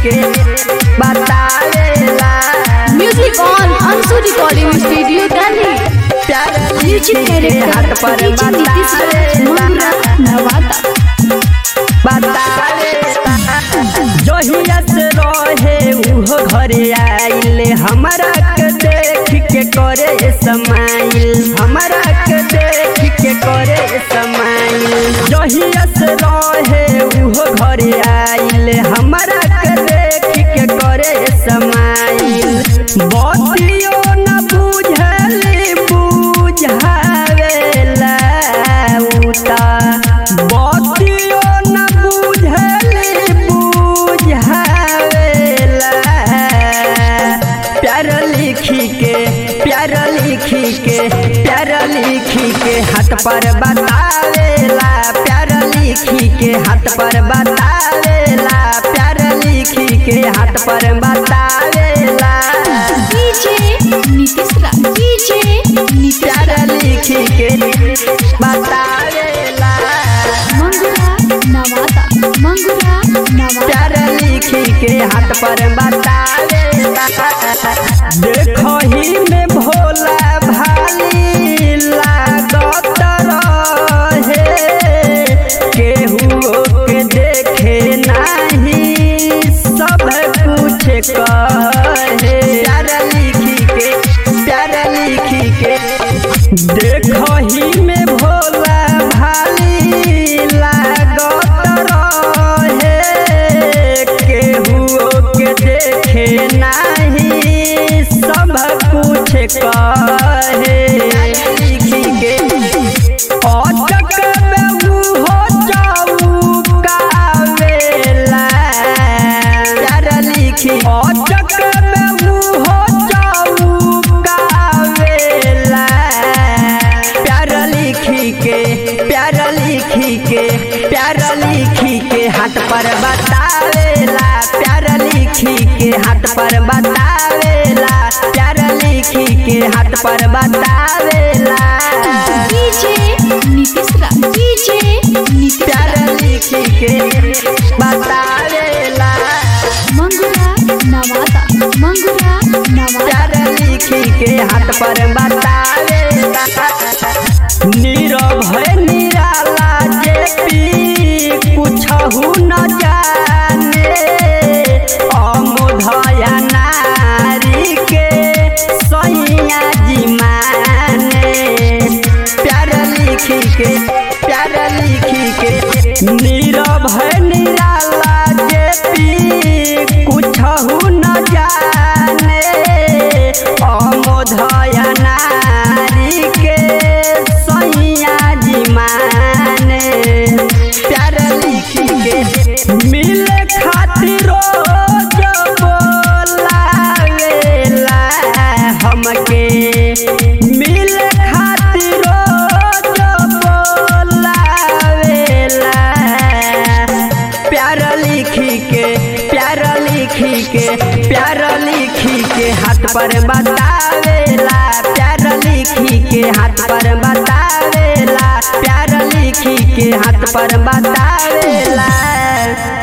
के बतावेला music on Anshu recording studio Delhi प्यार म्यूजिक लिखी के हाथ डायरेक्टर पर डीजे नीतीश राज बतावेला मंगरा नवादा बतावेला जहिया से रहे उहो घरे आइले हमरा के देख के करे समाइल हमरा के देख के करे समाइल जहिया से रहे उहो घरे आइले हमरा के देख के करे समाइल बतियो न बुझली बुझावेला उता बतियो न बुझली बुझावेला प्यार लिखी के प्यार लिखी के प्यार लिखी के हाथ पर बतावेला प्यार लिखी के हाथ पर बतावेला प्यार लिखी के हाथ पर बतावेला डीजे नीतीश राज डीजे नीतीश प्यार राज लिखी के बतावेला मंगरा नवादा मंगरा नवादा प्यार लिखी के हाथ पर बतावेला देखो ही में भोला भाली लागत रहे केहू के देखे नाही सब कुछ कहे प्यार लिखी के प्यार लिखी के देखो ही में भोला भाली लागत रहे केहू के देखे नाही सब कुछ कहे लिखी के अटक में हो चौकावेला प्यार लिखी अटक में हो चौकावेला प्यार लिखी के प्यार लिखी के प्यार लिखी के हाथ पर बतावेला प्यार लिखी के हाथ पर बतावेला प्यार लिखी के हाथ पर बतावेला डीजे नीतीश राज डीजे नीतीश प्यार राज लिखी के बतावेला मंगरा नवादा मंगरा नवादा प्यार लिखी के हाथ पर बतावेला नीरव निराला जे पी कुछहु न जाने अमोधया नारी के सैया जी माने प्यार लिखी के प्यार लिखी के नीरव निराला जे पी कुछहु न जाने अमोधया नारी के सैया जी माने प्यार लिखी के मिले खातिर रोज बोलावेला हमके मिले खातिर रोज बोलावेला प्यार लिखी के प्यार लिखी के प्यार लिखी के हाथ पर बतावेला प्यार लिखी के हाथ पर बतावेला प्यार लिखी के हाथ पर बतावेला